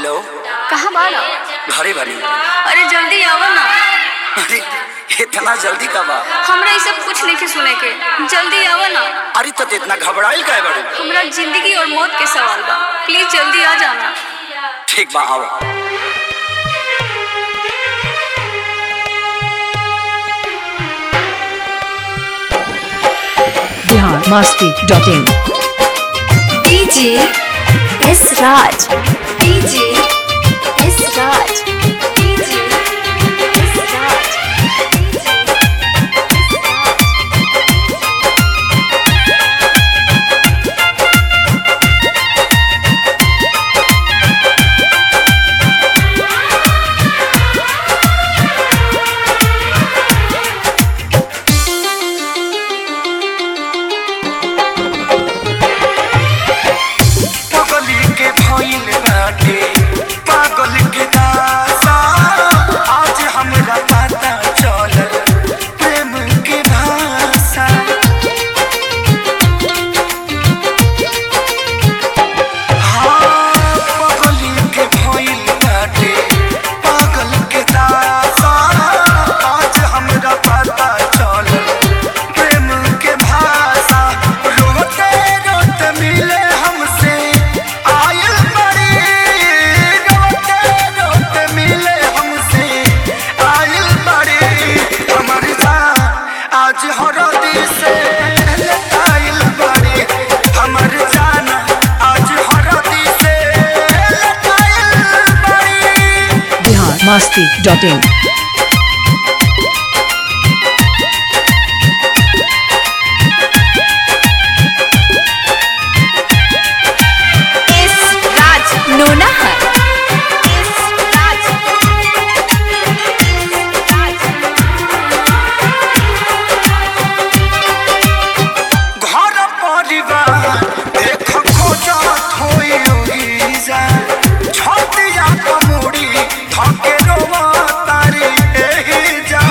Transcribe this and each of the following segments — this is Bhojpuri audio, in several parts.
हेलो कहाँ बाड़ा घरे भरी अरे जल्दी आओ ना अरे इतना जल्दी कब आ हमरा ये सब कुछ नहीं के सुने के जल्दी आओ ना अरे तो इतना घबराइल काहे बड़े हमरा जिंदगी और मौत के सवाल बा प्लीज जल्दी आ जाना ठीक बा आओ Bihar Masti dot in DJ S Raj DJ S Raj DJ S Raj पगली के भइल बाटे पागल के दासा आज हमरा पता चलल प्रेम के भाषा हाँ, पगली के भइल बाटे पागल के दासा आज हमरा पता चलल प्रेम के भाषा रोते रोते मिले हमसे आयल बड़ी रोते रोते मिले हमसे आयल बड़ी हमर जान आज हरदी से आयल बड़ी हमर जान आज हरदी से आयल बड़ी Bihar Masti dot in S Raj Nonahar S Raj Raj घर परिवार देख खोजत होई ओहिजा छतिया कमुड़ी थके रोवा तारी एहिजा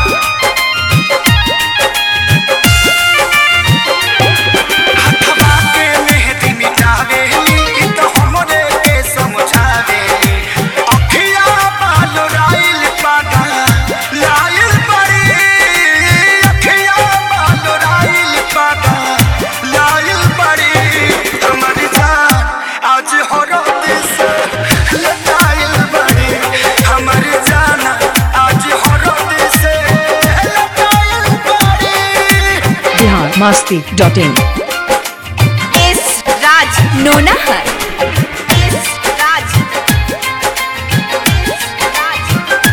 हथवा के मेहदी मिटावेली ई तो हमरे के समझावेली अखिया बाल राइल पागा लाइल बड़ी अखिया बाल राइल पागा लाइल बड़ी हमर जान आज हरद से लटाइल बड़ी हमर जान आज हरद से लटाइल बड़ी Bihar Masti dot in S Raj Nonahar S Raj S Raj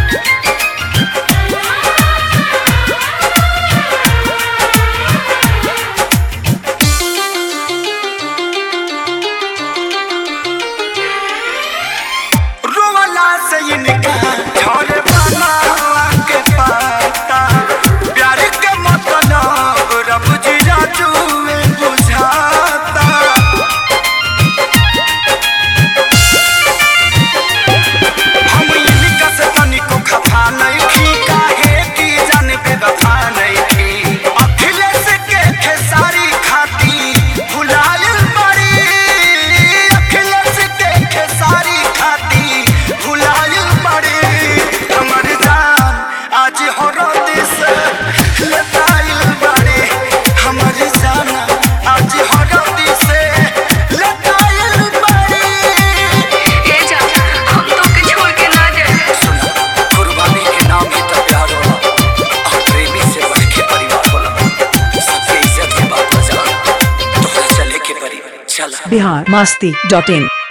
रोवाला से इनका झोरे बनावा के पाता प्यार के मतलब रब जी राजू में बुझाता हम इनका से तनिको खफा नहीं थी काहे की जान बेवफा नहीं थी अखिलेश के खेसारी खाती भुलायल बड़ी अखिलेश के खेसारी खाती भुलायल बड़ी हमर जान आज हरद से लताइल बड़ी हमर जान आज हरद से लताइल बड़ी ए जा हम तो के छोड़ के ना जाए सुना कुर्बानी के नाम ही तो प्यार होला और प्रेमी से बढ़ के परिवार होला सबके इज्जत के बात बजा तोहरा चले के परी चला बिहार मस्ती डॉट इन